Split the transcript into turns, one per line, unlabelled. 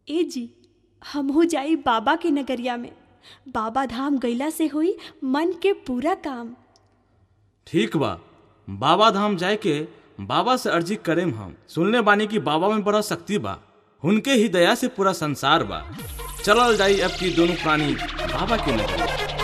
ए जी हमहू जाई बाबा के नगरिया में बाबा धाम गईला से होई मन के पूरा काम
ठीक बा बाबा धाम जाए के बाबा से अर्जी करेम हम सुनले बानी कि बाबा में बड़ा शक्ति बा उनके ही दया से पूरा संसार बा चलल जाई अब की दोनों प्राणी बाबा के नगरिया